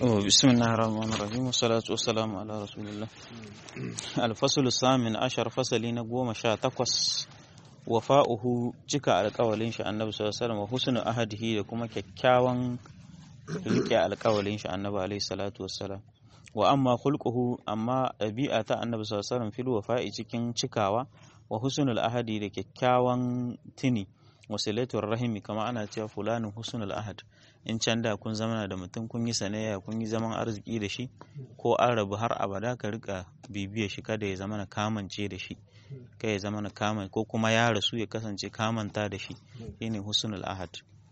بسم الله الرحمن الرحيم والصلاة والسلام على رسول الله الفصل الثامن عشر فصل نقوم شا تقوس وفاؤه cika alƙawalin shi annabi sallallahu alaihi wasallam wa husnu ahadihi da kuma kyakkyawan rike alƙawalin shi annabi alaihi salatu wassalam wa amma khulquhu amma ɗabi'a ta annabi sallallahu alaihi wasallam fil wafa'i cikin cikawa wa husnul ahadi da kyakkyawan tini wasilatul rahimi kama ana cewa fulanin husnul ahad in can da kun zama da mutum kun yi sanayya kun yi zaman arziki da shi ko an rabu har abada ka rika bibiyar shi kada ya zama na kamance da shi kai ya zama na kaman ko kuma ya rasu ya kasance kamanta da shi shine husnul ahad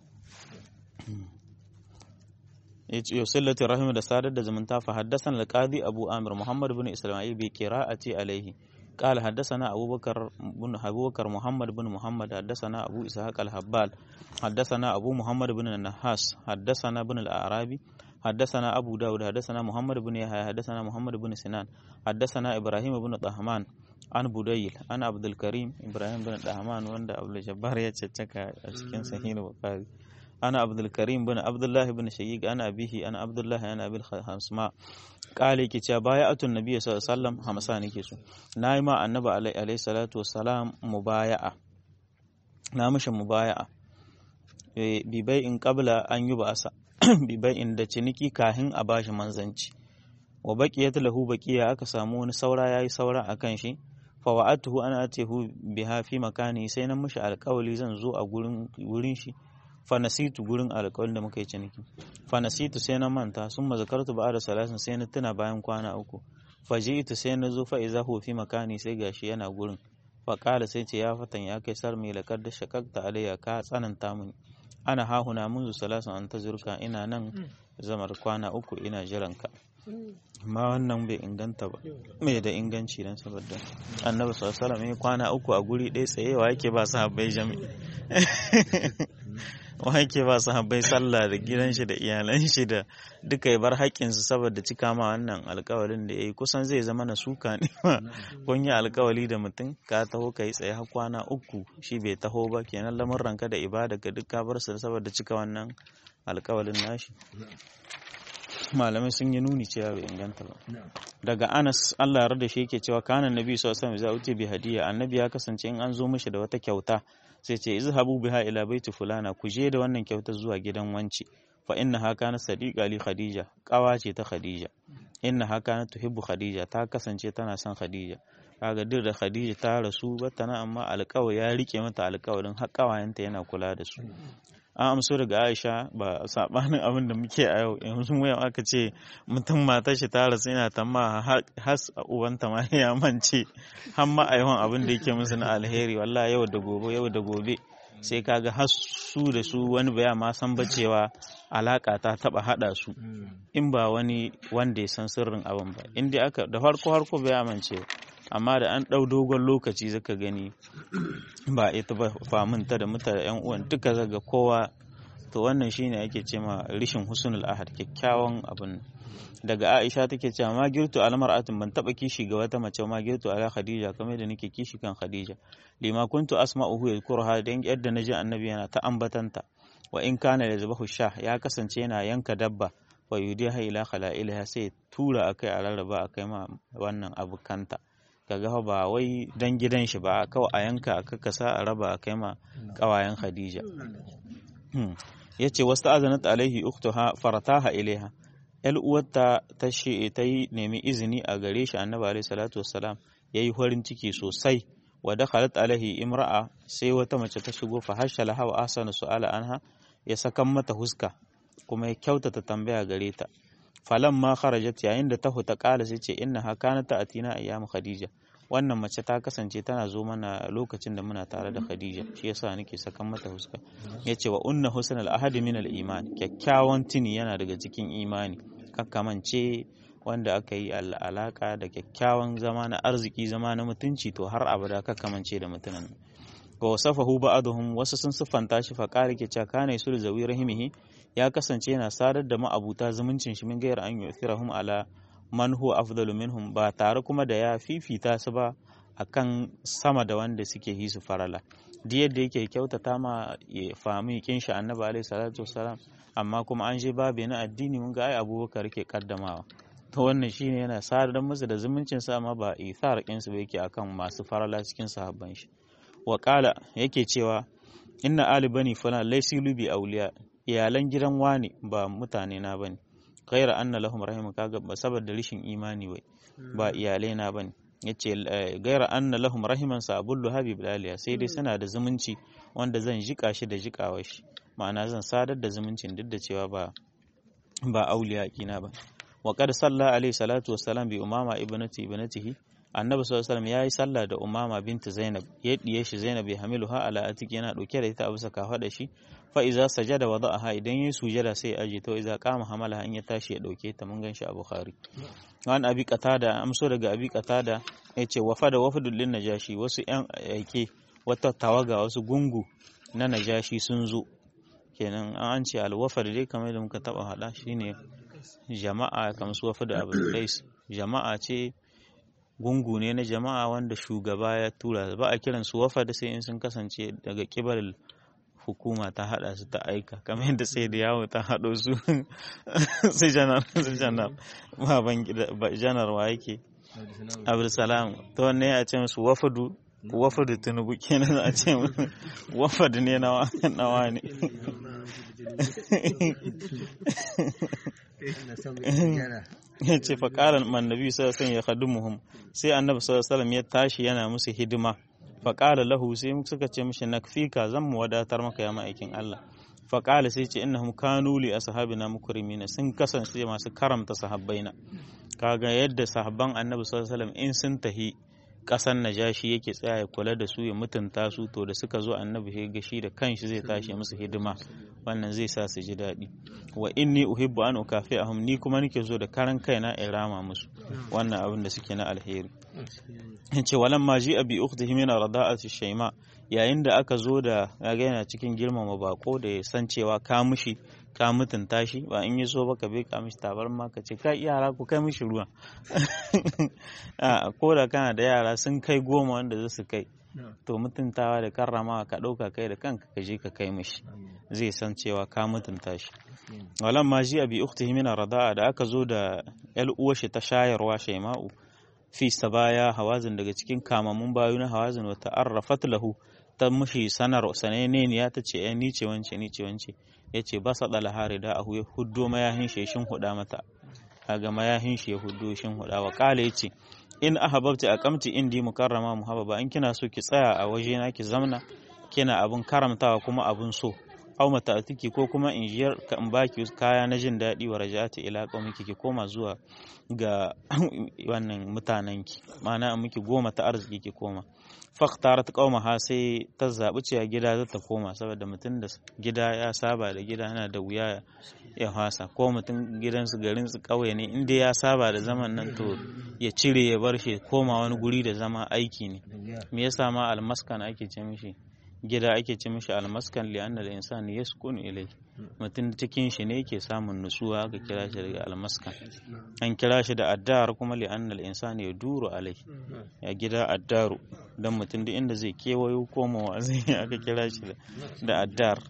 yusillatul rahimi da sadar da zumunta fa haddasan alqadi abu amir muhammad bin isma'il bi qira'ati alaihi قال حدثنا أبو بكر بن أبو بكر محمد بن محمد حدثنا أبو إسحاق الحبال حدثنا أبو محمد بن النحاس حدثنا بن الأعرابي حدثنا أبو داود حدثنا محمد بن يحيى حدثنا محمد بن سنان حدثنا إبراهيم بن طهمان عن بديل عن عبد الكريم إبراهيم بن طهمان وند عبد الجبار يتشكى cikin sahih bukhari أنا عبد الكريم بن عبد الله بن شيق أنا أبيه أنا عبد الله أنا أبي الخمسماء قال يكي cewa baya'atun nabiy sallallahu alaihi wasallam hamsa nake so nayi ma annabi alaihi salatu wassalam mubaya'a na mishi mubaya'a bi in qabla an yi ba'asa bi in da ciniki kahin a bashi manzanci wa baqiyat lahu baqiya aka samu wani saura yayi saura akan shi fa wa'atuhu ana atihu biha fi makani sai na mishi alƙawali zan zo a gurin wurin shi fanasitu gurin alƙawarin da muka yi ciniki fanasitu sai na manta sun mazakartu ba da salasin sai na tuna bayan kwana uku faji'tu sai na zo fa'iza hu fi makani sai gashi yana gurin faƙala sai ce ya fatan ya kai sar mai lakar da shakakta alayya ka tsananta mun ana hahuna munzu salasin an ta zurka ina nan zamar kwana uku ina jiran ka amma wannan bai inganta ba mai da inganci dan saboda annabi sallallahu alaihi wasallam kwana uku a guri ɗaya tsayewa yake ba sahabbai jami'i wake ba su habbai sallah da gidan shi da iyalan shi da duka ya bar haƙƙinsu saboda cika ma wannan alƙawarin da ya yi kusan zai zama na suka ne ma kun yi alƙawari da mutum ka taho ka yi tsaye har kwana uku shi bai taho ba kenan lamurranka da ibada ga duk ka bar su saboda cika wannan alƙawarin nashi malamai sun yi nuni cewa bai inganta ba daga anas allah ya da shi yake cewa kanan nabi sallallahu alaihi wasallam za bi hadiya annabi ya kasance in an zo mishi da wata kyauta sai ce izhabu biha ila baiti fulana ku je da wannan kyautar zuwa gidan wanci fa inna ha kana sadiqa li khadija kawa ce ta khadija inna ha kana tuhibbu khadija ta kasance tana son khadija kaga duk da khadija ta rasu batana amma alƙawari ya rike mata alƙawarin har ƙawayenta yana kula da su an amso daga aisha ba sabanin abin da muke a yau yanzu mu yau aka ce mutum matar shi ta rasu yana tamma has ubanta ma ya mance har ma aihon abin da yake musu na alheri wallahi yau da gobe yau da gobe sai kaga har su da su wani baya ma san bacewa alaka ta taba hada su in ba wani wanda ya san sirrin abin ba in dai aka da farko harko bai amince amma da an ɗau dogon lokaci zaka gani ba ita ba faminta da mutane yan uwan duka zaga kowa to wannan shine ake ce ma rishin husnul ahad kyakkyawan abin daga Aisha take cewa ma girtu almar'atin ban taba kishi ga wata mace ma girtu ala Khadija kamar da nake kishi kan Khadija lima kuntu asma'uhu yadhkuruha dan yadda naji annabi yana ta ambatanta wa in kana yazbahu shah ya kasance yana yanka dabba wa yudiha ila khala'ilha sai tura akai a rarraba akai ma wannan abukanta kaga ba wai dan gidan shi ba kawai a yanka a kakasa a raba a kai ma kawayen Khadija yace wasu azanat alaihi uktuha farataha ilaiha yal uwarta ta shi ta yi nemi izini a gare shi annabi alaihi salatu wassalam yayi farin ciki sosai wa dakhalat alaihi imra'a sai wata mace ta shigo fa hashala hawa ahsana su'ala anha ya sakan mata huska kuma ya kyautata tambaya gare ta falan ma kharajat yayin da ta huta kala sai ce inna ha kana ta atina ayyamu khadija wannan mace ta kasance tana zo mana lokacin da muna tare da khadija shi yasa nake sakan mata huska yace wa unna husn al ahad min al iman kyakkyawan tuni yana daga cikin imani kakkamance wanda aka yi alaka da kyakkyawan zama na arziki zama na mutunci to har abada kakkamance da mutunan wa wasafahu ba'dhum wasu sun siffanta shi fa qala ke cewa kana yusul zawi rahimihi ya kasance yana sadar da ma'abuta zumuncin shi min gairar an yu'thirahum ala man huwa afdalu minhum ba tare kuma da ya fifita su ba akan sama da wanda suke yi su farala duk yadda yake kyautata ma ya fami kin shi annabi alaihi salatu wassalam amma kuma an je babu na addini mun ga ai abubakar ke kaddamawa to wannan shine yana sadar musu da zumuncin sa amma ba ithar kin su yake akan masu farala cikin sahabban shi wa qala yake cewa inna ali bani fulan laysi lubi awliya iyalan gidan wani ba mutane na bane ghaira anna lahum rahimu kaga ba saboda rishin imani wai ba iyalai na bane yace gaira anna lahum rahiman sa abullu habib laliya sai dai suna da zumunci wanda zan jika shi da jikawar shi ma'ana zan sadar da zumuncin duk da cewa ba ba auliya kina ba wa qad salla alaihi salatu wassalam bi umama ibnati ibnatihi annabi sallallahu alaihi wasallam yayi sallah da umama binti zainab ya diye shi zainab ya hamiluha ala atiki yana dauke da ita a bisa kafa shi fa iza sajada wada'aha idan yayi sujada sai aje to iza qama hamala in ya tashi ya dauke ta mun ganshi a bukhari wani abi qatada amso daga abi qatada yace wafada wafdul lin najashi wasu yan yake wata tawaga wasu gungu na najashi sun zo kenan an ce alwafar dai kamar da muka taba hada shine jama'a kamar su wafda abul qais jama'a ce gungu ne na jama'a wanda shugaba ya tura ba a kiran su wafad sai in sun kasance daga kibar hukuma ta hada su ta aika kamar yadda sai da yawo ta hado su sai janar sai janar baban gida janar wa yake abdulsalam to ne a ce musu wafadu wafadu tunubu kenan a ce wafad ne na nawa ne ya ce faƙarar mannabi sallallahu ya khadumuhum sai annabi sallallahu ya tashi yana musu hidima faƙala lahu sai suka ce mishi nakfika zan mu wadatar maka ya ma'aikin Allah faƙala sai ce innahum kanu li ashabina mukrimina sun kasance masu karamta sahabbaina kaga yadda sahabban annabi sallallahu alaihi in sun tahi ƙasan najashi yake tsaya ya kula da su ya mutunta su to da suka zo annabi ya gashi da kanshi zai tashi musu hidima wannan zai sa su ji daɗi wa inni uhibbu an ukafi'ahum ni kuma nake zo da karan kaina in rama musu wannan abin da suke na alheri yace walan ma ji abi ukhtihi min rada'ati shayma yayin da aka zo da yaga yana cikin girmama bako da ya san cewa ka mushi ka mutunta shi ba in yi so ba ka bai ka mishi tabar ma ka ce ka yara ku kai mishi ruwa ko da kana da yara sun kai goma wanda za su kai to mutuntawa da karramawa ka ɗauka kai da kanka ka je ka kai mishi zai san cewa ka mutunta shi walan ma ji abi ukhtihi min rada'a da aka zo da yal uwashi ta shayarwa shaima'u fi sabaya hawazin daga cikin kamamun bayu na hawazin wa ta'arrafat lahu ta mushi sanar sanene ne ya ta ce eh ni ce wance ni ce wance ya ce ba sa ɗala hari da ahu ya huddo mayahin shi shin huda mata kaga mayahin shi ya huddo shin huda wa kala ya ce in ahabbti aqamti indi mukarrama muhabbaba in kina so ki tsaya a waje na ki zamna kina abun karamtawa kuma abun so aw mata'atiki ko kuma in jiyar ka in baki kaya na jin daɗi wa raja'ati ila qaumiki ki koma zuwa ga wannan mutanenki ma'ana in miki goma ta arziki ki koma faktarat qaumaha sai ta zabi cewa gida za ta koma saboda mutum da gida ya saba da gida yana da wuya ya hasa ko mutum gidansu garin su kauye ne inda ya saba da zaman nan to ya cire ya bar shi koma wani guri da zama aiki ne me yasa ma almaskan ake ce mishi gida ake ce mishi almaskan li'anna al-insani yaskunu ilayhi mutum cikin shi ne yake samun nutsuwa ga kira shi daga almaskan an kira shi da addar kuma li'anna al-insani ya duru alai ya gida addaru dan mutum duk inda zai kewayo komawa zai aka kira shi da addar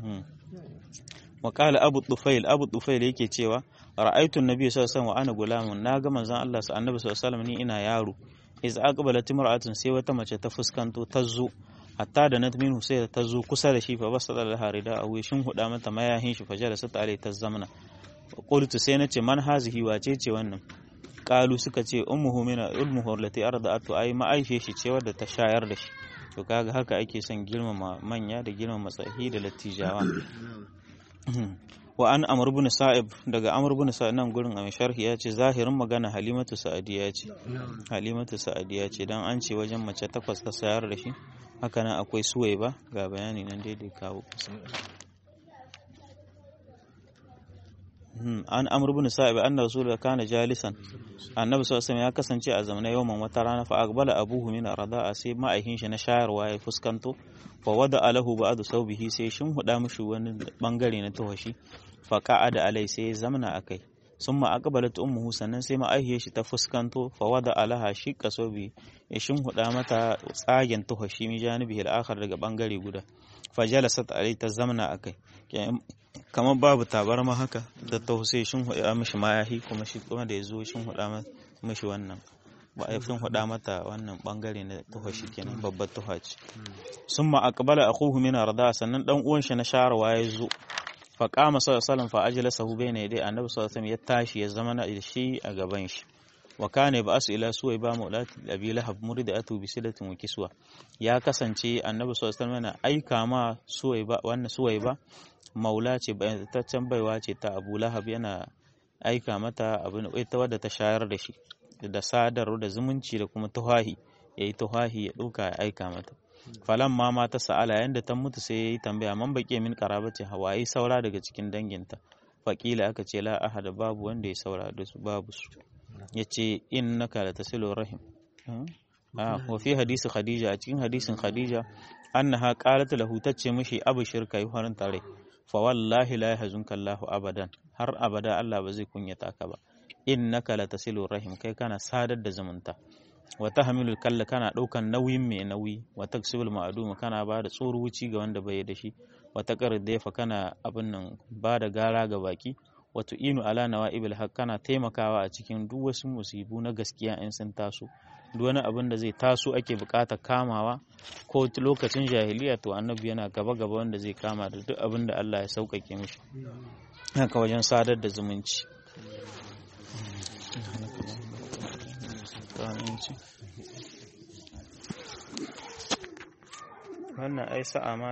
Wakala abu tufail abu tufail yake cewa ra'aytu nabi sallallahu alaihi wa ana gulamun na ga manzon Allah sa annabi sallallahu alaihi ni ina yaro iz aqbalat imra'atun sai wata mace ta fuskanto ta zo hatta da nat minhu sai ta zo kusa da shi fa basada da harida a wishin huda mata mayahin shi fajara sa tare ta zamna qultu sai nace man hazihi wace ce wannan qalu suka ce ummuhu min ummuhu allati arda'atu ay ma'aishe shi ce wadda ta shayar da shi to kaga haka ake son girmama manya da girmama tsahi da lattijawa wa an amr ibn sa'ib daga amr ibn sa'ib nan gurin a sharhi ya ce zahirin magana halimatu sa'adiya ce halimatu sa'adiya ce dan an ce wajen mace takwas ta sayar da shi haka nan akwai suwai ba ga bayani nan daidai kawo an amr ibn sa'ib anna rasulullah kana jalisan annabi sallallahu ya kasance a zamanin yawan wata rana fa aqbala abuhu min arda'a sai ma'aikin shi na shayarwa ya fuskanto fa wada alahu ba'du saubihi sai shin huda mishi wani bangare na tawashi fa qa'ada alai sai ya zamna akai summa aqbalat ummuhu sannan sai ma'aihiyar shi ta fuskanto fa wada alaha shiqqa sobi ya shinhuda mata tsagen tuhashi mi janibi al-akhar daga bangare guda fa jalasat alai ta zamna akai kamar babu tabarma haka da ta sai shinhuda mishi mayahi kuma shi kuma da yazo shinhuda mishi wannan ba a fin huda mata wannan bangare na tuhashi kenan babbar tuhaci summa aqbala akhuhu min arda sannan dan uwan shi na sharawa ya zo fa qama sallallahu fa ajlasahu bayna yaday annabi sallallahu alaihi ya tashi ya zama na shi a gaban shi wa kana ba'asu ila suwayba maulati abi lahab muridatu bi silatin wa kiswa ya kasance annabi sallallahu alaihi yana aika ma suwayba wannan suwayba maula ce bayyantaccen baiwa ce ta abu lahab yana aika mata abin ita wadda ta shayar da shi da sadar da zumunci da kuma tuhahi ya yi tuhahi ya ɗauka ya aika mata falan ma mata sa'ala yanda ta mutu sai ya yi tambaya man baƙe min ce hawaye saura daga cikin danginta faƙila aka ce la ahada babu wanda ya saura da su babu su ya ce innaka la tasilu rahim wa fi hadisi khadija a cikin hadisin khadija annaha qalat lahu tace mishi abu shirka yi farin tare fa wallahi la yahzunka Allahu abadan har abada Allah ba zai kunyata ka ba innaka latasilu rahim kai kana sadar da zumunta wa tahmilul kalla kana daukan nauyin mai nauyi wa taksibul ma'dum kana ba da tsoruci ga wanda bai da shi wa taqar daifa kana abin nan ba da gara ga baki wa tu'inu ala nawa'ibil haq kana taimakawa a cikin duk wasu musibu na gaskiya in sun taso duk wani abin da zai taso ake bukata kamawa ko lokacin jahiliya to annabi yana gaba gaba wanda zai kama da duk abin da Allah ya sauƙaƙe mishi haka wajen sadar da zumunci wannan ai sa'a ma